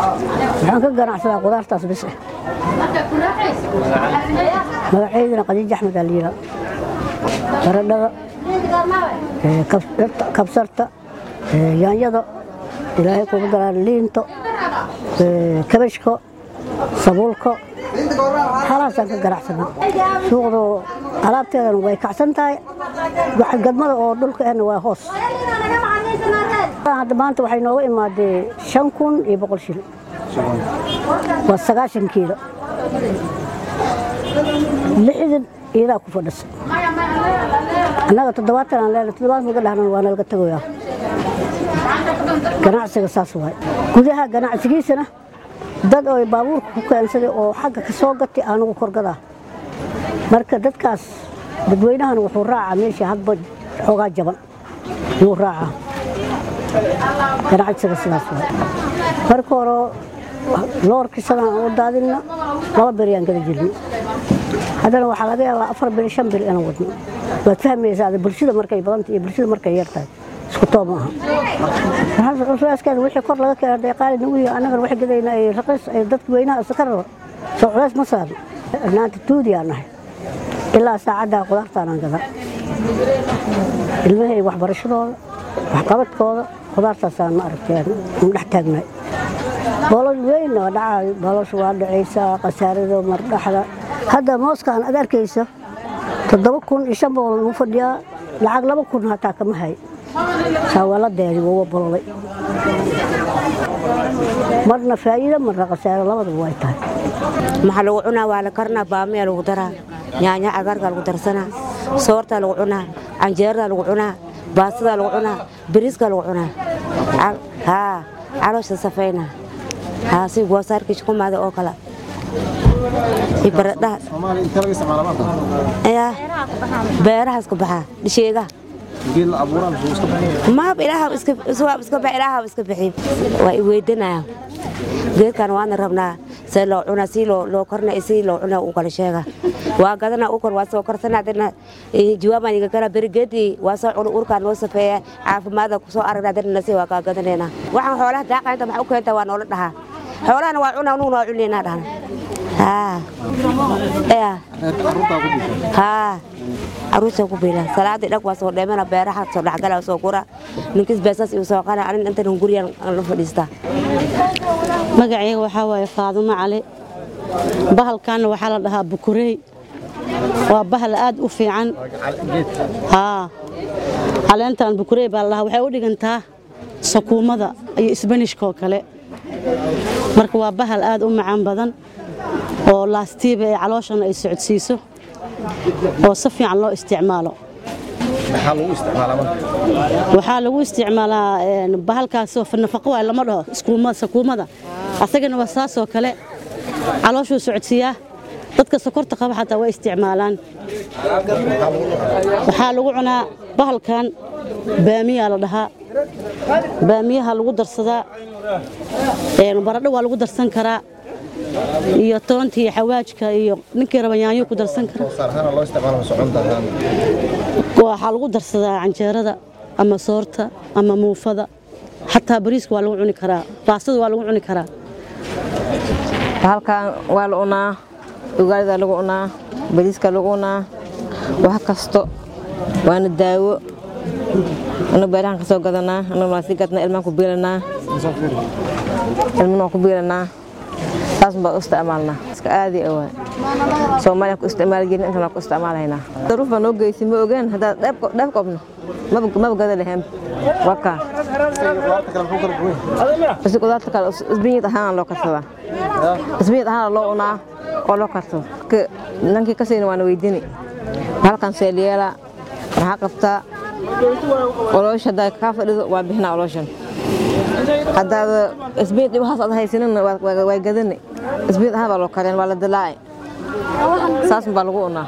waxaan ka ganacsadaa qudaartaas bis eh magaceydana qadiij axmed aa liiraa baradhada ee, kabsarta- kabsarta ee, yaanyada ilaahay kugu daraan liinto ee, kabashko sabuulko halaasaan ka ganacsanaa suuqdu alaabteedana way kacsan tahay waxa gadmada oo dhulka ahna waa hoos hadda maanta waxay nooga imaadee shan kun iyo boqol shil waa sagaashan kiilo lixdan iyadaa ku fadhisa annaga toddobaatan aan leenahay toddobaad maga dhahnan waa nalaga tagoyaa ganacsiga saas waay gudaha ganacsigiisana dad oo baabuurka ku keensaday oo xagga ka soo gatay anugu korgadaa marka dadkaas dadweynahan wuxuu raacaa meesha hadba xoogaa jaban yuu raacaa ganacsiga sidaas waay marka hore loorkii sadaan aan u daadinna laba beri aan gada jirnay haddana waxaa laga yaabaa afar beri shan beri inaan wadno waad fahmaysaa ada bulshada markay badanta iyo bulshada markay yar tahay isku toob maaha culayskeeda wixii kor laga keenay hadday qaali nagu yihiin annagana wax gadayna ay raqiis ay dadka weynaha iska raba soo culays ma saarno naanta tuudiyaan nahay ilaa saacaddaa qudaartaanaan gadaa ilmahay waxbarashadooda waxqabadkooda qudaartaasaan ma aragteen un dhex taagnay boolosh weyn waa dhacaayo boolosh waa dhacaysaa khasaarada mardhaxda hadda mooskaan ad arkaysa toddoba kun iyo shan boqol lagu fadhiyaa lacag laba kun hataa kama hay saawaladeedi waa bololay marna faa'iida marna khasaaro labadaba way tahay maxaa lagu cunaa waa la karnaa baamiyaa lagu daraa yaanya cagaarkaa lagu darsanaa soortaa lagu cunaa canjeeradaa lagu cunaa baastadaa lagu cunaa bariiskaa lagu cunaa Cal- haa caloosha safayna haa si goosaarkii shukumaada oo kale iyo baradhaha Soomaali inta laga isticmaala maanta ayaa beerahaas ka baxaa dhisheegaha geed la abuuraan suu iska baxay maab ilaaha iska iswaab iska bixi ilaaha iska bixi waa i weydanaya geedkan waana rabnaa see loo cunaa si loo loo korna iyo si loo cunaa u kala sheega waa gadana u kor waa soo korsana dana jawaabaan iga kala berigeedii waa soo cuna urkaan noo safeeya caafimaada kusoo aragna dana nasi waa kaa gadanayna waxaan xoolaha daaqaynta maxaa u keenta waa noola dhahaa xoolahana waa cunaa nuguna waa cunaynaa dhahna haa yaa carruurtaa ku dishay haa caruurta ku biila salaadii dhag waa soo dheemana beeraha soo dhexgala soo gura ninkis beesas iu soo qana anin intan guryan aan la fadhiistaa magacayga waxaa waaye faadumo cali bahalkaana waxaa la dhahaa bukurey waa bahal aad u fiican haa caleentan bukurey baa la dhahaa waxay u dhigantaa sakuumada iyo isbanishka oo kale marka waa bahal aad u macaan badan oo laastiiba ee calooshana ay socodsiiso oo si fiican loo isticmaalo maxaa lagu isticmaalaa marka waxaa lagu isticmaalaa een, bahalkaasoo fa- nafaqo waay lama dhaho iskuuma- sakuumada asagana waa saasoo kale calooshuu socodsiiyaa dadka sokorta qaba xataa way isticmaalaan waxaa lagu cunaa bahalkan baamiyaa la dhahaa baamiyaha lagu darsadaa een, baradho waa lagu darsan karaa iyo toonta iyo xawaajka iyo ninkii raba yaanyo ku darsan karaa saar ahaan loo isticmaalo soconta ahaan waxaa lagu darsadaa canjeerada ama soorta ama muufada xataa bariiska waa lagu cuni karaa baastada waa lagu cuni karaa halkan waa la cunaa ugaarida lagu cunaa bariiska lagu cunaa wax kasto waana daawo anagu beerahan ka soo gadanaa anagu waa sii gadnaa ilmaan ku biilanaa ilmana waan ku biilanaa saas baan u isticmaalnaa iska aadi ah waay soomaaliya ku isticmaali jirin intan waan ku isticmaalaynaa daruuf baa noo geysi ma ogeen haddaad dheef dheef qabno maba maba gada lahayn waa kaa qudaarta kale muxuu kala duwan yahay basi qudaarta kale isbinyad ahaan loo karsadaa isbinyad ahaan loo cunaa oo loo karsado Ka- nankii kasayna waana weydini halkan seelyeela maxaa qabtaa oloosh haddaa kaa fadhido waa bixinaa olooshan haddaad isbinyad dhibahaas aad haysanina waa gadani isbinyad ahaan baa loo kareen waa la dilaaci saas baa lagu cunaa